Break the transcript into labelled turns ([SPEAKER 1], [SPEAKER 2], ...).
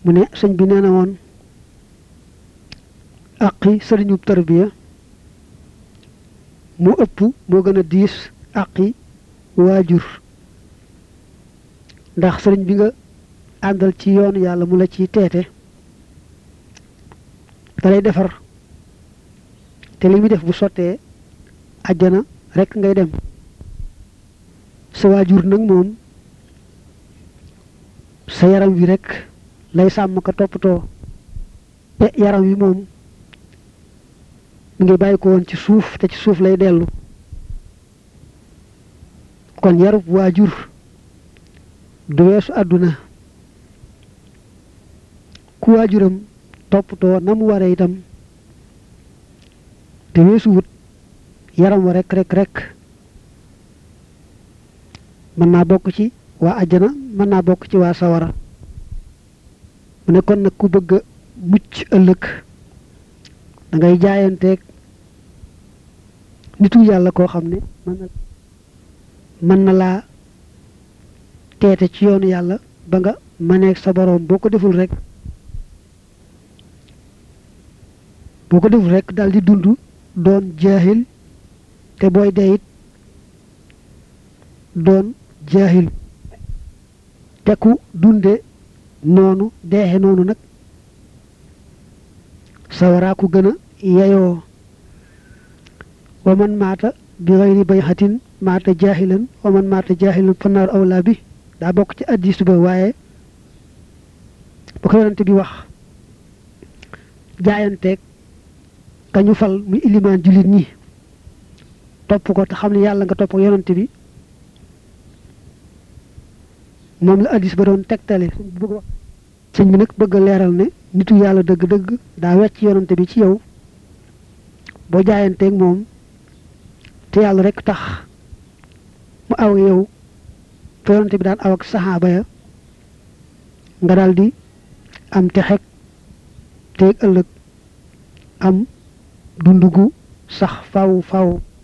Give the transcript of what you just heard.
[SPEAKER 1] mu ne sëñ bi nee na woon aqi sëriñub tarbiya mu ëpp moo gën a diis aqi waajur ndax sëriñ bi nga àndal ci yoonu yàlla mu la ciy teete da lay defar te li muy def bu sottee àjjana rekk ngay dem sa waajur nag moom sa yaram wi rekk lay sàmm ka toppatoo te yaram wi moom mi ngi bàyyi ko woon ci suuf te ci suuf lay dellu kon yarub waajur du weesu àdduna ku waajuram toppatoo na mu waree itam te weesu wut yaram wa rek rek rek mën naa bokk ci waa àjjana mën naa bokk ci waa sawara mu ne kon nag ku bëgg a mucc ëllëg da ngay jaayanteeg nitu yàlla koo xam ne mën na mën na laa teete ci yoonu yàlla ba nga maneeg sa boroom boo ko deful rek boo ko deful rek daal di dund doon jaahil te booy dee it doon jaahil te ku dunde noonu deexe noonu nag sawaraa ku gën a yeyoo wa man maata bi xayri bayxatin maata jaahilan wa man maata jaahilan fanaaru awlaa bi daa bokk ci addis ba waaye ba ko yonante bi wax jaayanteeg ka ñu fal muy ilimaan jullit ñi topp ko te xam ne yàlla nga topp ko yonante bi moom la addis ba doon tegtale sëñ bi nag bëgg a leeral ne nitu yàlla dëgg-dëgg daa wecc yonante bi ci yow boo jaayanteeg moom te yàlla rek tax mu aw yow te yonante bi daan aw ak saxaaba ya nga daal di am te xeg teeg ëllëg am dundu gu sax faw faw